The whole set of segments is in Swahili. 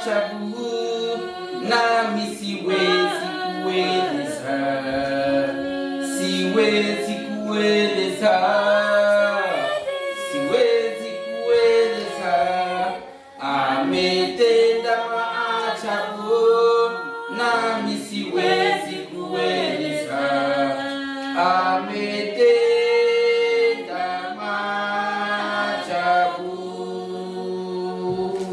maajabu nami siwezi kueleza, siwezi kueleza, siwezi kueleza. Ametenda maajabu nami siwezi kueleza, ametenda maajabu.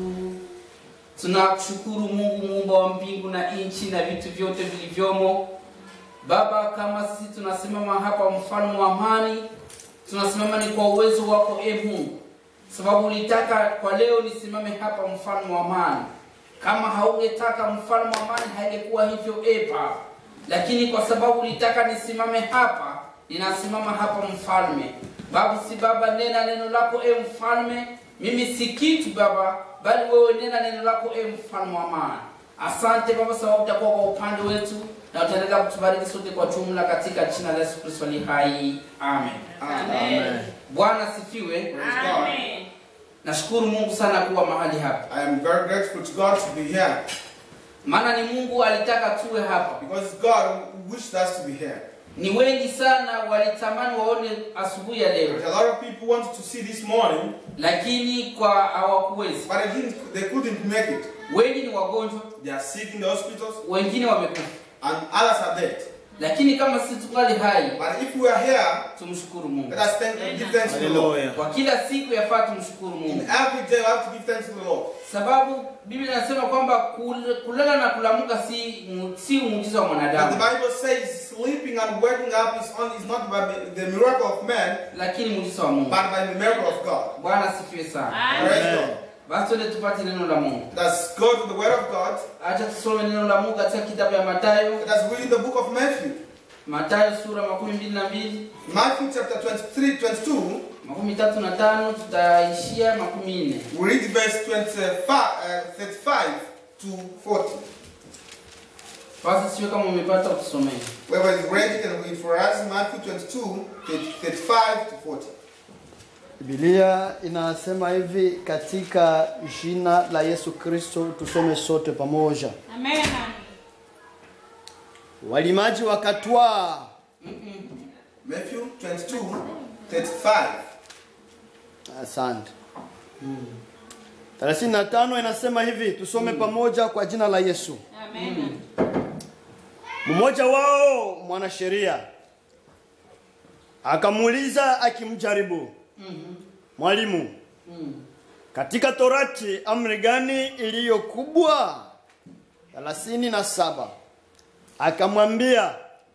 Tunakushukuru Mungu muumba wa mbingu na nchi na vitu vyote vilivyomo. Baba, kama sisi tunasimama hapa, mfalme wa amani, tunasimama ni kwa uwezo wako e Mungu, sababu ulitaka kwa leo nisimame hapa, mfalme wa amani. Kama haugetaka mfalme wa amani, haingekuwa hivyo e Baba, lakini kwa sababu ulitaka nisimame hapa, ninasimama hapa mfalme. Babu si Baba, nena neno lako e mfalme, mimi si kitu Baba, bali wewe nena neno lako e mfalme wa amani. Asante Baba, sababu utakuwa kwa upande wetu na utaendelea kutubariki sote kwa jumla, katika jina la Yesu Kristo ali hai, amen. Amen. Bwana asifiwe. Amen. Nashukuru Mungu sana kuwa mahali hapa, I am very grateful to God to be here maana ni Mungu alitaka tuwe hapa. because it's God who wished us to be here. Ni wengi sana walitamani waone asubuhi ya leo, There's a lot of people wanted to see this morning, lakini kwa hawakuwezi. but they, didn't, they couldn't make it. Wengi ni wagonjwa, They are sick in the hospitals, wengine wamekufa, and others are dead. lakini kama sisi tungali hai, But if we are here, tumshukuru Mungu let us thank and give thanks to the Lord. kwa kila siku. Yafaa tumshukuru In Mungu every day, we have to give thanks to the Lord. sababu Biblia inasema kwamba kul- kulala na kulamuka si mu- si muujiza wa And the mwanadamu, Bible says sleeping and waking up is, on, is not by the miracle of man, lakini muujiza wa Mungu. but by the miracle of God. Bwana asifiwe sana. Praise God. Basi tuende tupate neno la Mungu. Let's go to the Word of God. Acha tusome neno la Mungu katika kitabu ya Mathayo, Let us read the book of Matthew. Mathayo sura makumi mbili na mbili Matthew chapter 23, 22. makumi tatu na tano tutaishia makumi nne. We read verse 25, uh, 35 to 40. Basi sio kama umepata utusomee. Whoever is ready can read for us Matthew 22, 35 to 40. Biblia inasema hivi katika jina la Yesu Kristo, tusome sote pamoja. Amen. Walimaji wakatwaa Matthew 22, 35. Asante. 35 inasema hivi, tusome pamoja kwa jina la Yesu. Amen. Mmoja wao mwanasheria akamuuliza akimjaribu, Mwalimu, katika Torati amri gani iliyo kubwa? thelathini na saba. Akamwambia,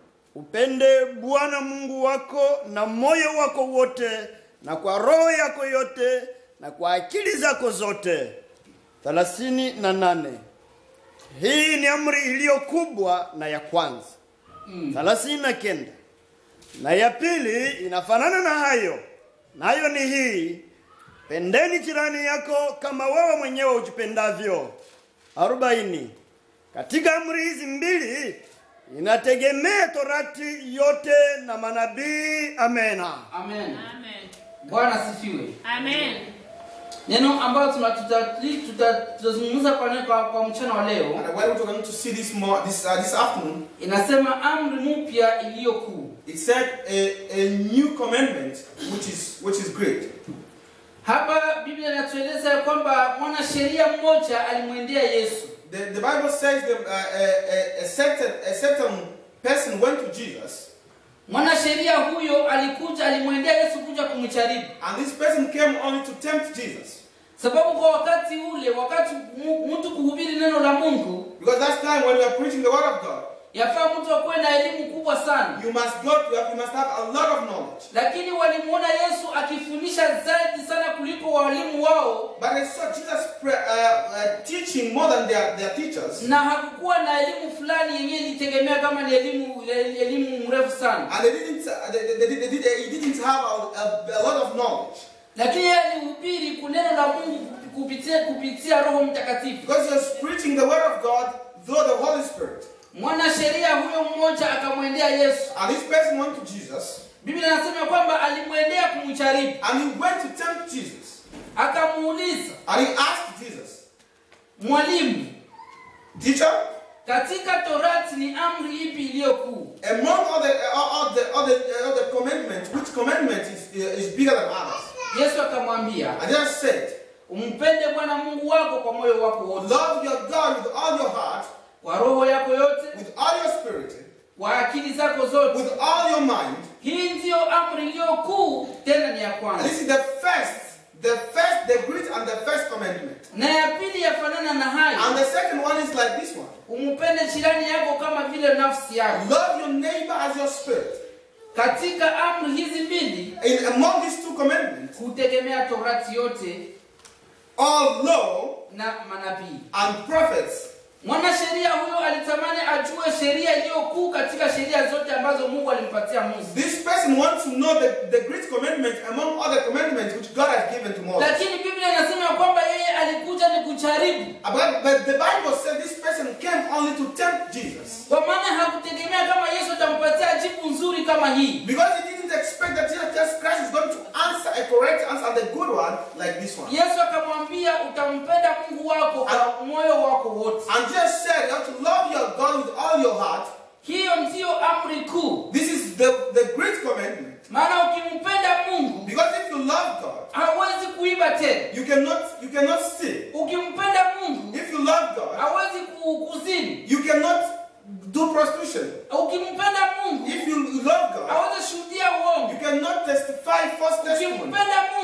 upende Bwana Mungu wako na moyo wako wote na kwa roho yako yote na kwa akili zako zote. thelathini na nane. Hii ni amri iliyo kubwa na ya kwanza. thelathini na kenda. Na ya pili inafanana na hayo, nayo ni hii, pendeni jirani yako kama wewe mwenyewe ujipendavyo. arobaini. Katika amri hizi mbili inategemea torati yote na manabii. Amena. Amen. Amen. Bwana asifiwe. Amen. Neno ambalo tuna- tuta- tuta- tutazungumza kwa, neno- kwa, kwa mchana wa leo And what we're going to see this more this uh, this afternoon, inasema amri mpya iliyo kuu. it said a, a new commandment which is which is great. Hapa Biblia inatueleza ya kwamba mwanasheria mmoja alimwendea Yesu The, the Bible says that uh, a, a, a certain a certain person went to Jesus, Mwanasheria huyo alikuja, alimwendea Yesu kuja kumjaribu, and this person came only to tempt Jesus. sababu kwa wakati ule, wakati mu- mtu kuhubiri neno la Mungu, Because that's time when we are preaching the word of God, yafaa mtu akuwe na elimu kubwa sana, you must go to you must have a lot of knowledge. lakini walimuona Yesu akifundisha zaidi sana kuliko walimu wao, But I saw Jesus pre- uh, uh, teaching more than their, their teachers, na hakukuwa na elimu fulani yenyewe ilitegemea kama ni elimu elimu mrefu sana, and they didn't uh, they, they, they, they, they didn't have a, a, a lot of knowledge lakini yeye alihubiri kuneno la Mungu kupitia kupitia Roho Mtakatifu. because he was preaching the word of God through the Holy Spirit. Mwanasheria huyo mmoja akamwendea Yesu. And this person went to Jesus, Biblia inasema kwamba alimwendea kumjaribu, and he went to tempt Jesus, akamuuliza and he asked Jesus, mwalimu Teacher, katika torati ni amri ipi iliyo kuu among all the, all, all the, all the, all the commandments, which commandment is, is bigger than others? yesu akamwambia I just said, umpende bwana mungu wako kwa moyo wako wote love your God with all your heart, kwa roho yako yote with all your spirit, kwa akili zako zote with all your mind. hii ndiyo amri iliyo kuu tena ni ya And kwanza this is the first, the first, the great and the first commandment. na ya pili yafanana na hayo And the second one is like this one. umpende jirani yako kama vile nafsi yako Love your neighbor as your spirit. katika amri hizi mbili In among these two commandments, hutegemea torati yote all law na manabii and prophets. mwanasheria huyo alitamani ajue sheria iliyo kuu katika sheria zote ambazo mungu alimpatia musa This person wants to know the, the great commandment among other commandments which God has given to Moses. lakini biblia inasema ya kwamba yeye alikuja ni kujaribu But, but the Bible says this person came only to tempt Jesus. kwa maana hakutegemea kama yesu atampatia jibu nzuri kama hii Because he didn't expect that Jesus Christ is going to answer a correct answer and a good one like this one. yesu akamwambia utampenda mungu wako kwa moyo wako wote And Jesus said you have to love your God with all your heart. hiyo ndiyo amri kuu This is the, the great commandment. maana ukimpenda mungu Because if you love God, hawezi kuiba tena you cannot you cannot steal. ukimpenda mungu If you love God, hawezi ku- kuzini you cannot do prostitution. ukimpenda mungu If you love God, hawezi shuhudia you uongo cannot testify false testimony. ukimpenda